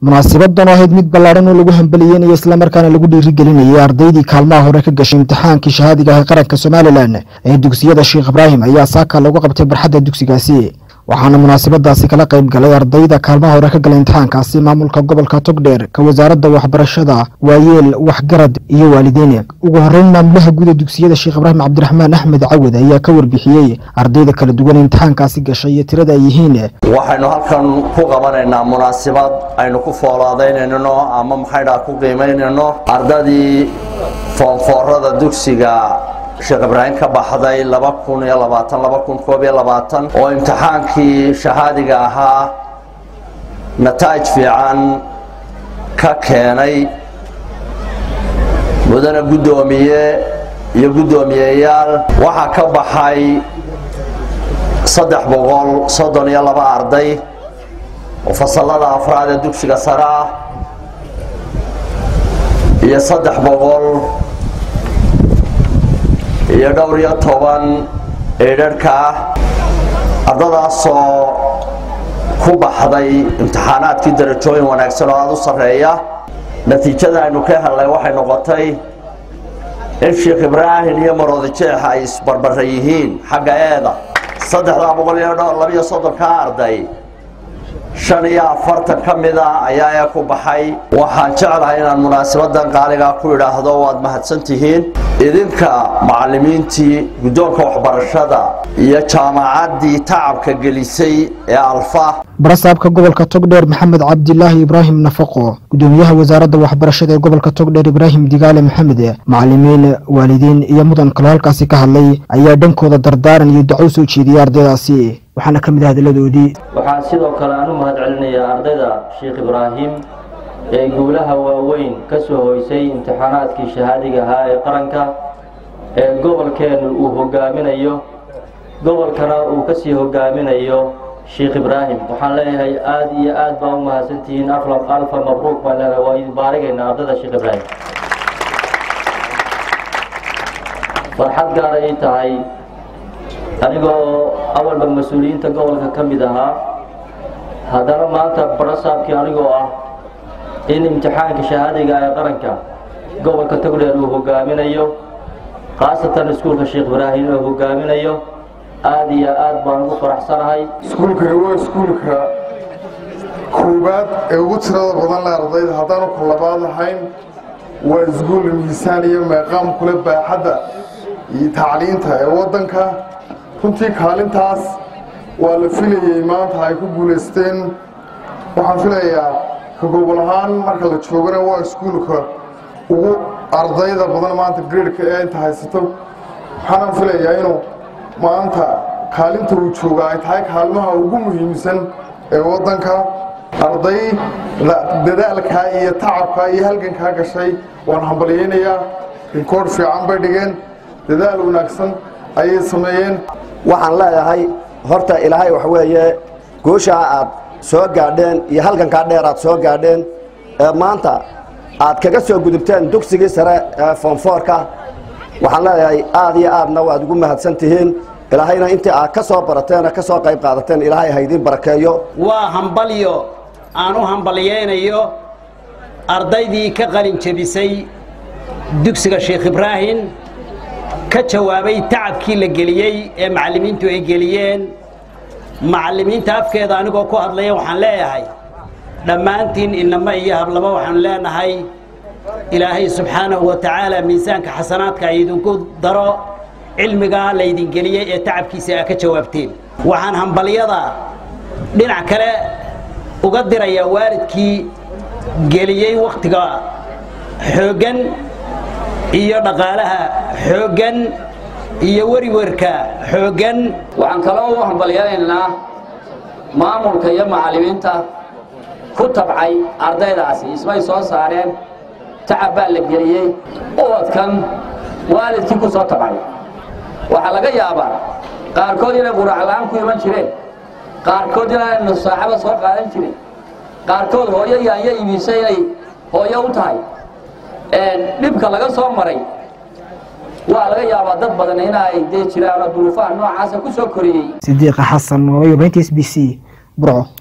munaasibadan oo ahayd mid ballaadhan oo lagu hambaliyeynaya islamarkaana lagu dhiirigelinayay ardaydii kaalmaha hore ka gashay imtixaankii shahaadiga ah ee qaranka somalilan ee dugsiyada sheekh ibraahim ayaa saaka lagu qabtay barxadda dugsigaasi waxaana munaasabadaasi kala qayb galay ardayda kaalmaha hore ka galay imtixaankaasi maamulka gobolka togdheer ka wasaaradda waxbarashada waayeel waxgarad iyo waalidiin ugu horeyn maamulaha guud ee dugsiyada sheekh ibraahim cabdiraxmaan axmed cawad ayaa ka warbixiyey ardayda kala duwan ee imtixaankaasi gashay iyo tirada ay yihiin waxaynu halkan ku qabanaynaa munaasabad aynu ku foolaadaynayno ama maxaydhaa ku qiimaynayno ardadii foonfoorada dugsiga sheekh ibraahim ka baxday oo imtixaankii shahaadiga ahaa nataa'ij fiican ka keenay mudane guddoomiye iyo guddoomiyeyaal waxaa ka baxay saddex boqol soddon iyo laba arday oo fasallada afraad ee dugsiga sare ah iyo saddex boqol iyo dhowr iyo toban eedharhka ah ardadaasoo ku baxday imtixaanaadkii darajooyin wanaagsan oo aada u sarreeya natiijada aynu ka hellay waxay noqotay in sheekh ibraahim iyo maroodi jeex ay isbarbara yihiin xagga eeda saddexdaa boqol iyo labiyo soddonka arday shan iyo afartan ka mid ah ayaa ee ku baxay waxaan jeclahay inaan munaasabadan qaaligaa ku idhaahdo waad mahadsantihiin idinka macallimiintii guddoonka waxbarashada iyo jaamacaddii tacabka gelisay ee alfa barasaabka gobolka togdheer maxamed cabdilaahi ibraahim nafaqo gudoomiyaha wasaaradda waxbarashada ee gobolka togdheer ibraahim digaale maxamed macallimiin waalidiin iyo mudan kaloo halkaasi ka hadlay ayaa dhankooda dardaaran iyo daco soo jeediyay ardaydaasi waxaana ka mid ah hadalladoodii waxaan sidoo kale aan u mahad celinayaa ardayda sheekh ibraahim ee guulaha waaweyn ka soo hoysay imtixaanaadkii shahaadiga ahaa ee qaranka ee gobolkeennu uu hogaaminayo gobolkana uu ka sii hogaaminayo sheekh ibraahim waxaan leeyahay aada iyo aad baa u mahadsantihiin alfa mabruuk baan leedahay waa idin baarigaynaa ardayda sheekh ibraahim farxad gaar ay tahay anigoo awalba mas-uuliyiinta gobolka ka mid ahaa haddana maanta barasaabkii anigoo ah in imtixaanka shahaadiga ee qaranka gobolka togdheer uu hogaaminayo khaasatan iskuulka sheekh ibraahim uu hogaaminayo aada iyo aad baan ugu faraxsanahay iskuulkani waa iskuulka koowaad ee ugu tirada badan le ardayda haddaanu ka labaad ahayn waa iskuul miisaan iyo meeqaam kule baaxadda iyo tacliinta ee waddanka runtii kaalintaas waa la filayey maanta ay ku guulaysteen waxaan filayaa ka gobol ahaan marka la joogana waa iskuulka ugu ardayda badan maanta gradeka ee inta haysato waxaanaan filayaa inuu maanta kaalinta uu jooga ay tahay kaalmaha ugu muhiimsan ee waddanka arday dadaalkaa iyo tacabkaa iyo halgankaa gashay waan hambalyaynayaa rikoodh fiican bay dhigeen dadaal wanaagsan ayay sameeyeen waxaan leeyahay horta ilaahay wax weeye gooshaa aad soo gaadheen iyo halgankaa dheer aad soo gaadheen ee maanta aad kaga soo gudubteen dugsigii sare ee foonfoorka waxaan leeyahay aad iyo aadna waad ugu mahadsan tihiin ilaahayna intii aad ka soo barateen ka soo qayb qaadateen ilaahay haydiin barakeeyo waa hambalyo aan u hambalyaynayo ardaydii ka qalin jebisay dugsiga sheekh ibraahim ka jawaabay tacabkii la geliyey ee macallimiintu ay geliyeen macallimiinta afkeeda anigoo ku hadlaya waxaan leeyahay dhammaantiin inama iyo hablaba waxaanu leenahay ilaahay subxaanahu wa tacaala miisaanka xasanaadka ay idinku daro cilmigaa laydin geliyey ee tacabkiisa aa ka jawaabteen waxaan hambalyada dhinac kale uga dirayaa waalidkii geliyey wakhtiga xooggan iyo dhaqaalaha xooggan iyo weriwerka xooggan waxaan kaloo u hambalyanaynaa maamulka iyo macallimiinta ku tabcay ardaydaasi ismay soo saareen tacab baa la geliyey ubadkan waalidkii ku soo tabcay waxaa laga yaabaa qaarkood inay quracla-aan ku iman jireen qaarkood inay nusaaxaba soo qaadan jirin qaarkood hooyo yaanya iibisay inay hooyo u tahay dhibka laga soo maray waa laga yaabaa dad badan inay dee jiraan oo duruufaha noocaasa ku soo koriyey sidiiqa xasan waabay warbaahinta s b c burco